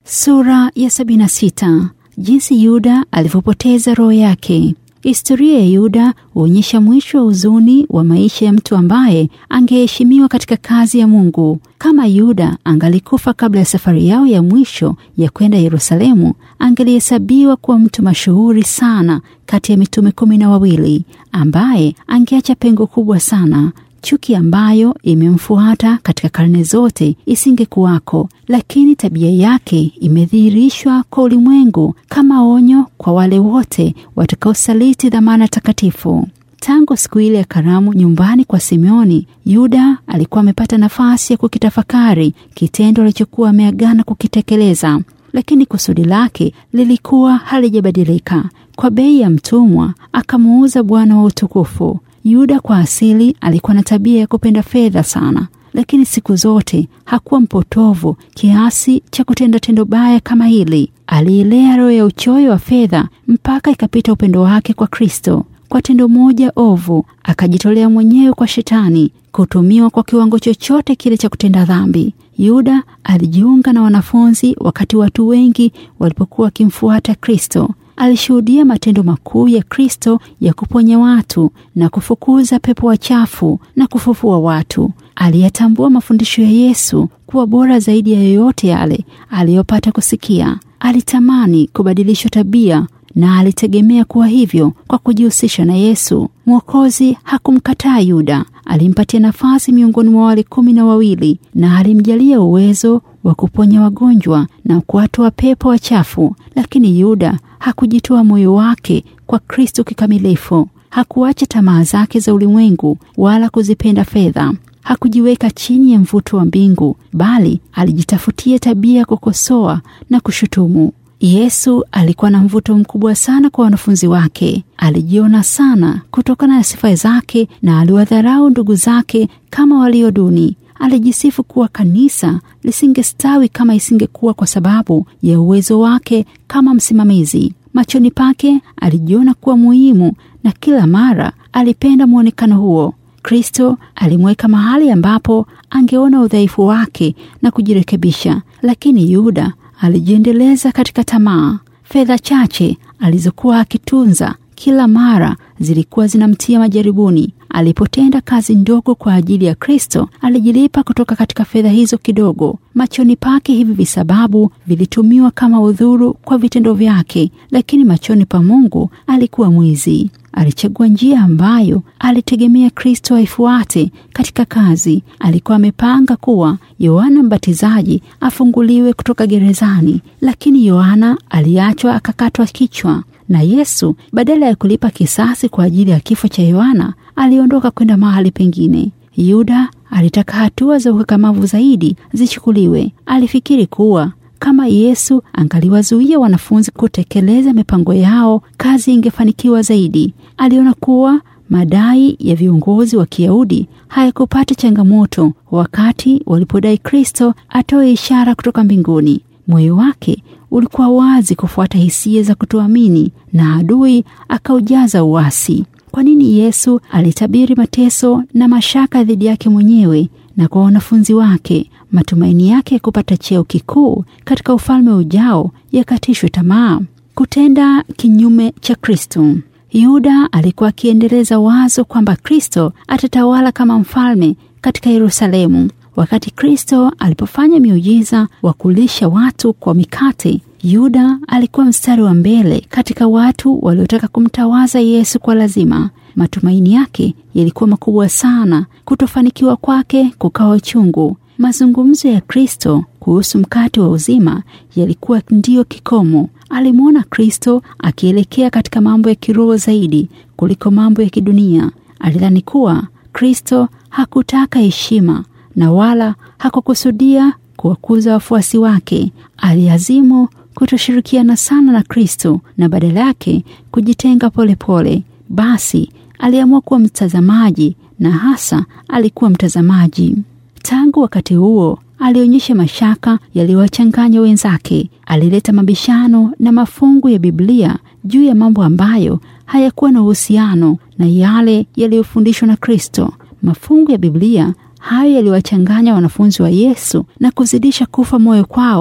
Sura ya 76. Jinsi Yuda alivyopoteza roho yake. Historia ya Yuda huonyesha mwisho wa huzuni wa maisha ya mtu ambaye angeheshimiwa katika kazi ya Mungu. Kama Yuda angalikufa kabla ya safari yao ya mwisho ya kwenda Yerusalemu, angelihesabiwa kuwa mtu mashuhuri sana kati ya mitume kumi na wawili ambaye angeacha pengo kubwa sana. Chuki ambayo imemfuata katika karne zote isingekuwako, lakini tabia yake imedhihirishwa kwa ulimwengu kama onyo kwa wale wote watakaosaliti dhamana takatifu. Tangu siku ile ya karamu nyumbani kwa Simeoni, Yuda alikuwa amepata nafasi ya kukitafakari kitendo alichokuwa ameagana kukitekeleza, lakini kusudi lake lilikuwa halijabadilika. Kwa bei ya mtumwa akamuuza Bwana wa utukufu. Yuda kwa asili alikuwa na tabia ya kupenda fedha sana, lakini siku zote hakuwa mpotovu kiasi cha kutenda tendo baya kama hili. Aliilea roho ya uchoyo wa fedha mpaka ikapita upendo wake kwa Kristo. Kwa tendo moja ovu akajitolea mwenyewe kwa Shetani, kutumiwa kwa kiwango chochote kile cha kutenda dhambi. Yuda alijiunga na wanafunzi wakati watu wengi walipokuwa wakimfuata Kristo. Alishuhudia matendo makuu ya Kristo ya kuponya watu na kufukuza pepo wachafu na kufufua watu. Aliyatambua mafundisho ya Yesu kuwa bora zaidi ya yoyote yale aliyopata kusikia. Alitamani kubadilishwa tabia na alitegemea kuwa hivyo kwa kujihusisha na Yesu. Mwokozi hakumkataa Yuda, alimpatia nafasi miongoni mwa wale kumi na wawili na alimjalia uwezo wa kuponya wagonjwa na kuwatoa pepo wachafu. Lakini Yuda hakujitoa moyo wake kwa Kristo kikamilifu. Hakuacha tamaa zake za ulimwengu wala kuzipenda fedha. Hakujiweka chini ya mvuto wa mbingu, bali alijitafutia tabia ya kukosoa na kushutumu. Yesu alikuwa na mvuto mkubwa sana kwa wanafunzi wake. Alijiona sana kutokana na sifa zake na aliwadharau ndugu zake kama walio duni. Alijisifu kuwa kanisa lisingestawi kama isingekuwa kwa sababu ya uwezo wake kama msimamizi. Machoni pake alijiona kuwa muhimu na kila mara alipenda mwonekano huo. Kristo alimweka mahali ambapo angeona udhaifu wake na kujirekebisha, lakini Yuda alijiendeleza katika tamaa. Fedha chache alizokuwa akitunza kila mara zilikuwa zinamtia majaribuni. Alipotenda kazi ndogo kwa ajili ya Kristo, alijilipa kutoka katika fedha hizo kidogo. Machoni pake hivi visababu vilitumiwa kama udhuru kwa vitendo vyake, lakini machoni pa Mungu alikuwa mwizi. Alichagua njia ambayo alitegemea Kristo aifuate katika kazi. Alikuwa amepanga kuwa Yohana Mbatizaji afunguliwe kutoka gerezani, lakini Yohana aliachwa akakatwa kichwa na Yesu badala ya kulipa kisasi kwa ajili ya kifo cha Yohana aliondoka kwenda mahali pengine. Yuda alitaka hatua za ukakamavu zaidi zichukuliwe. Alifikiri kuwa kama Yesu angaliwazuia wanafunzi kutekeleza mipango yao, kazi ingefanikiwa zaidi. Aliona kuwa madai ya viongozi wa Kiyahudi hayakupata changamoto wakati walipodai Kristo atoe ishara kutoka mbinguni. Moyo wake ulikuwa wazi kufuata hisia za kutoamini na adui akaujaza uasi. Kwa nini Yesu alitabiri mateso na mashaka dhidi yake mwenyewe na kwa wanafunzi wake? Matumaini yake ya kupata cheo kikuu katika ufalme ujao yakatishwe tamaa. Kutenda kinyume cha Kristo. Yuda alikuwa akiendeleza wazo kwamba Kristo atatawala kama mfalme katika Yerusalemu. Wakati Kristo alipofanya miujiza wa kulisha watu kwa mikate, Yuda alikuwa mstari wa mbele katika watu waliotaka kumtawaza Yesu kwa lazima. Matumaini yake yalikuwa makubwa sana. Kutofanikiwa kwake kukawa chungu. Mazungumzo ya Kristo kuhusu mkate wa uzima yalikuwa ndiyo kikomo. Alimwona Kristo akielekea katika mambo ya kiroho zaidi kuliko mambo ya kidunia. Alidhani kuwa Kristo hakutaka heshima na wala hakukusudia kuwakuza wafuasi wake. Aliazimu kutoshirikiana sana na Kristo na badala yake kujitenga polepole pole. Basi aliamua kuwa mtazamaji na hasa alikuwa mtazamaji. Tangu wakati huo alionyesha mashaka yaliyowachanganya wenzake. Alileta mabishano na mafungu ya Biblia juu ya mambo ambayo hayakuwa na uhusiano na yale yaliyofundishwa na Kristo. Mafungu ya Biblia hayo yaliwachanganya wanafunzi wa Yesu na kuzidisha kufa moyo kwao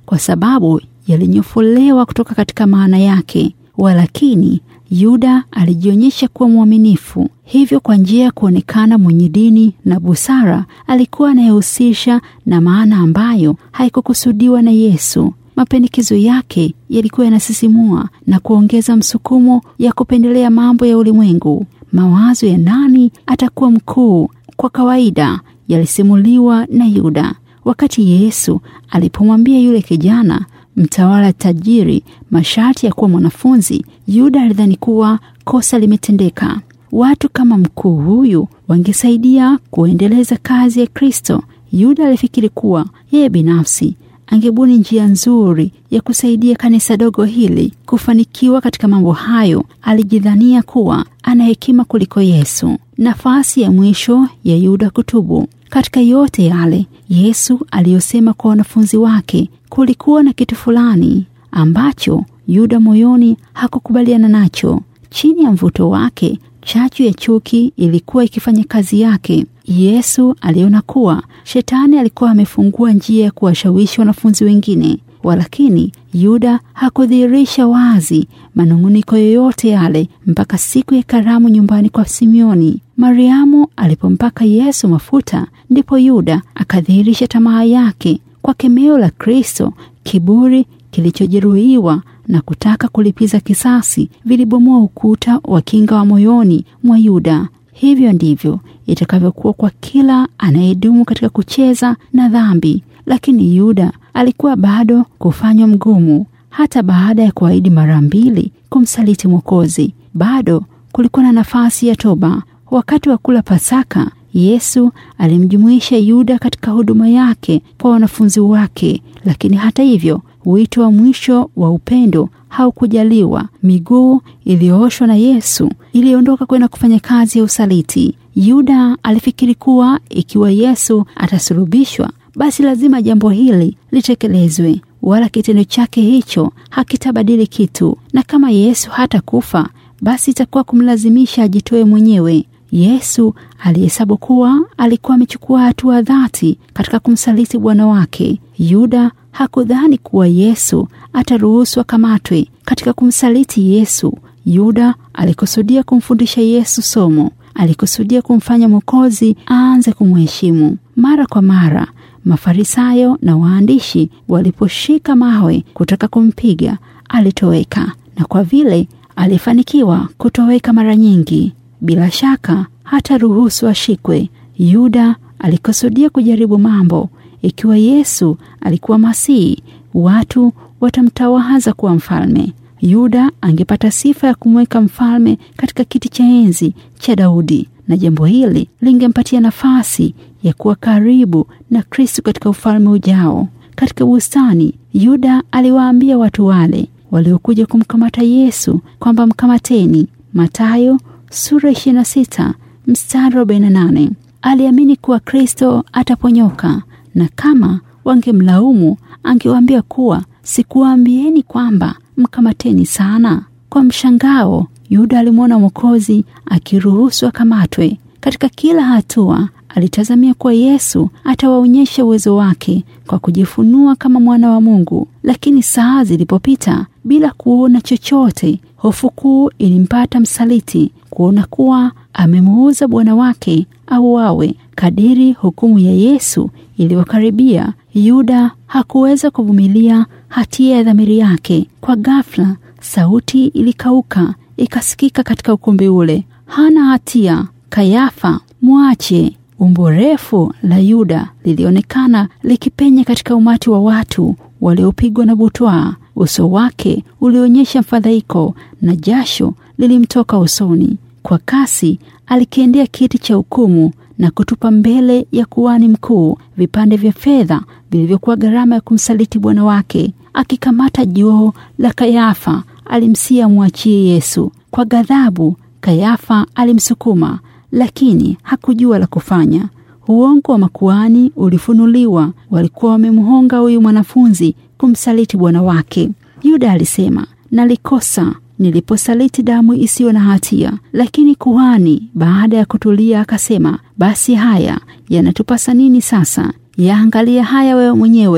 kwa sababu yalinyofolewa kutoka katika maana yake. Walakini Yuda alijionyesha kuwa mwaminifu. Hivyo, kwa njia ya kuonekana mwenye dini na busara, alikuwa anayehusisha na maana ambayo haikukusudiwa na Yesu. Mapendekezo yake yalikuwa yanasisimua na kuongeza msukumo ya kupendelea mambo ya ulimwengu. Mawazo ya nani atakuwa mkuu, kwa kawaida yalisimuliwa na Yuda. Wakati Yesu alipomwambia yule kijana mtawala tajiri masharti ya kuwa mwanafunzi, Yuda alidhani kuwa kosa limetendeka. Watu kama mkuu huyu wangesaidia kuendeleza kazi ya Kristo. Yuda alifikiri kuwa yeye binafsi angebuni njia nzuri ya kusaidia kanisa dogo hili kufanikiwa katika mambo hayo. Alijidhania kuwa ana hekima kuliko Yesu. Nafasi ya mwisho ya Yuda kutubu. Katika yote yale Yesu aliyosema kwa wanafunzi wake, kulikuwa na kitu fulani ambacho Yuda moyoni hakukubaliana nacho. Chini ya mvuto wake, chachu ya chuki ilikuwa ikifanya kazi yake. Yesu aliona kuwa shetani alikuwa amefungua njia ya kuwashawishi wanafunzi wengine, walakini Yuda hakudhihirisha wazi manung'uniko yoyote yale mpaka siku ya karamu nyumbani kwa Simioni. Mariamu alipompaka Yesu mafuta, ndipo Yuda akadhihirisha tamaa yake. Kwa kemeo la Kristo, kiburi kilichojeruhiwa na kutaka kulipiza kisasi vilibomoa ukuta wa kinga wa moyoni mwa Yuda. Hivyo ndivyo itakavyokuwa kwa kila anayedumu katika kucheza na dhambi. Lakini Yuda alikuwa bado kufanywa mgumu. Hata baada ya kuahidi mara mbili kumsaliti Mwokozi, bado kulikuwa na nafasi ya toba. Wakati wa kula Pasaka, Yesu alimjumuisha Yuda katika huduma yake kwa wanafunzi wake, lakini hata hivyo wito wa mwisho wa upendo haukujaliwa. Miguu iliyooshwa na Yesu iliondoka kwenda kufanya kazi ya usaliti. Yuda alifikiri kuwa ikiwa Yesu atasulubishwa, basi lazima jambo hili litekelezwe, wala kitendo chake hicho hakitabadili kitu, na kama Yesu hatakufa, basi itakuwa kumlazimisha ajitoe mwenyewe. Yesu alihesabu kuwa alikuwa amechukua hatua dhati katika kumsaliti Bwana wake. Yuda hakudhani kuwa Yesu ataruhusu akamatwe. Katika kumsaliti Yesu, Yuda alikusudia kumfundisha Yesu somo. Alikusudia kumfanya Mwokozi aanze kumheshimu. Mara kwa mara Mafarisayo na waandishi waliposhika mawe kutaka kumpiga, alitoweka, na kwa vile alifanikiwa kutoweka mara nyingi, bila shaka hata ruhusu ashikwe. Yuda alikusudia kujaribu mambo. Ikiwa Yesu alikuwa Masihi, watu watamtawaza kuwa mfalme. Yuda angepata sifa ya kumweka mfalme katika kiti cha enzi cha Daudi, na jambo hili lingempatia nafasi ya kuwa karibu na Kristo katika ufalme ujao. Katika bustani, Yuda aliwaambia watu wale waliokuja kumkamata Yesu kwamba mkamateni. Mathayo sura 26 mstari 48. Aliamini kuwa Kristo ataponyoka, na kama wangemlaumu angewaambia kuwa sikuwaambieni kwamba mkamateni sana. Kwa mshangao, Yuda alimwona Mwokozi akiruhusu akamatwe. Katika kila hatua alitazamia kuwa Yesu atawaonyesha uwezo wake kwa kujifunua kama mwana wa Mungu, lakini saa zilipopita bila kuona chochote, hofu kuu ilimpata msaliti kuona kuwa amemuuza Bwana wake auawe. Kadiri hukumu ya Yesu iliyokaribia, Yuda hakuweza kuvumilia hatia ya dhamiri yake. Kwa ghafla, sauti ilikauka ikasikika katika ukumbi ule, hana hatia, Kayafa, mwache. Umbo refu la Yuda lilionekana likipenya katika umati wa watu waliopigwa na butwaa. Uso wake ulionyesha mfadhaiko na jasho lilimtoka usoni. Kwa kasi alikiendea kiti cha hukumu na kutupa mbele ya kuhani mkuu vipande vya fedha vilivyokuwa gharama ya kumsaliti bwana wake. Akikamata joo la Kayafa, alimsia mwachie Yesu. Kwa ghadhabu, Kayafa alimsukuma, lakini hakujua la kufanya. Uongo wa makuhani ulifunuliwa. Walikuwa wamemhonga huyu mwanafunzi kumsaliti bwana wake. Yuda alisema, nalikosa niliposaliti damu isiyo na hatia. Lakini kuhani baada ya kutulia akasema, basi haya yanatupasa nini sasa? Yaangalia haya wewe mwenyewe.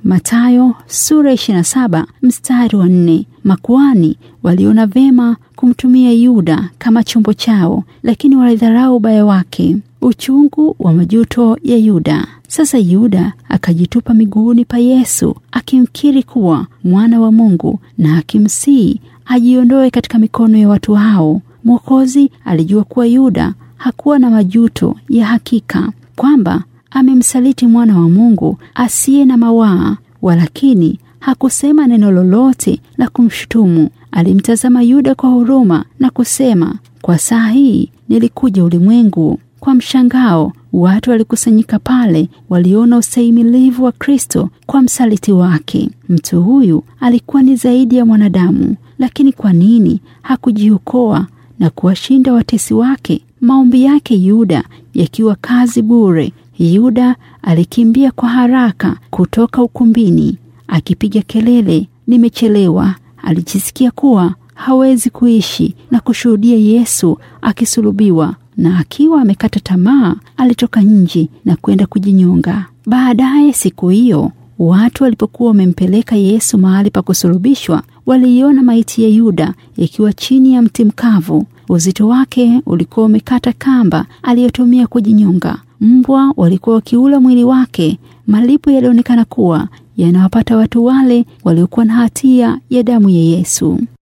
Mathayo sura 27 mstari wa nne. Makuani waliona vema kumtumia Yuda kama chombo chao, lakini walidharau ubaya wake. Uchungu wa majuto ya Yuda. Sasa Yuda akajitupa miguuni pa Yesu akimkiri kuwa mwana wa Mungu na akimsihi ajiondoe katika mikono ya watu hao. Mwokozi alijua kuwa Yuda hakuwa na majuto ya hakika kwamba amemsaliti mwana wa Mungu asiye na mawaa, walakini hakusema neno lolote la kumshutumu. Alimtazama Yuda kwa huruma na kusema, kwa saa hii nilikuja ulimwengu. Kwa mshangao, watu walikusanyika pale, waliona ustahimilivu wa Kristo kwa msaliti wake. Mtu huyu alikuwa ni zaidi ya mwanadamu, lakini kwa nini hakujiokoa na kuwashinda watesi wake? Maombi yake Yuda yakiwa kazi bure. Yuda alikimbia kwa haraka kutoka ukumbini akipiga kelele, nimechelewa. Alijisikia kuwa hawezi kuishi na kushuhudia Yesu akisulubiwa, na akiwa amekata tamaa, alitoka nje na kwenda kujinyonga. Baadaye siku hiyo, watu walipokuwa wamempeleka Yesu mahali pa kusulubishwa, waliiona maiti ya Yuda ikiwa chini ya mti mkavu. Uzito wake ulikuwa umekata kamba aliyotumia kujinyonga. Mbwa walikuwa wakiula mwili wake. Malipo yalionekana kuwa yanawapata watu wale waliokuwa na hatia ya damu ya Yesu.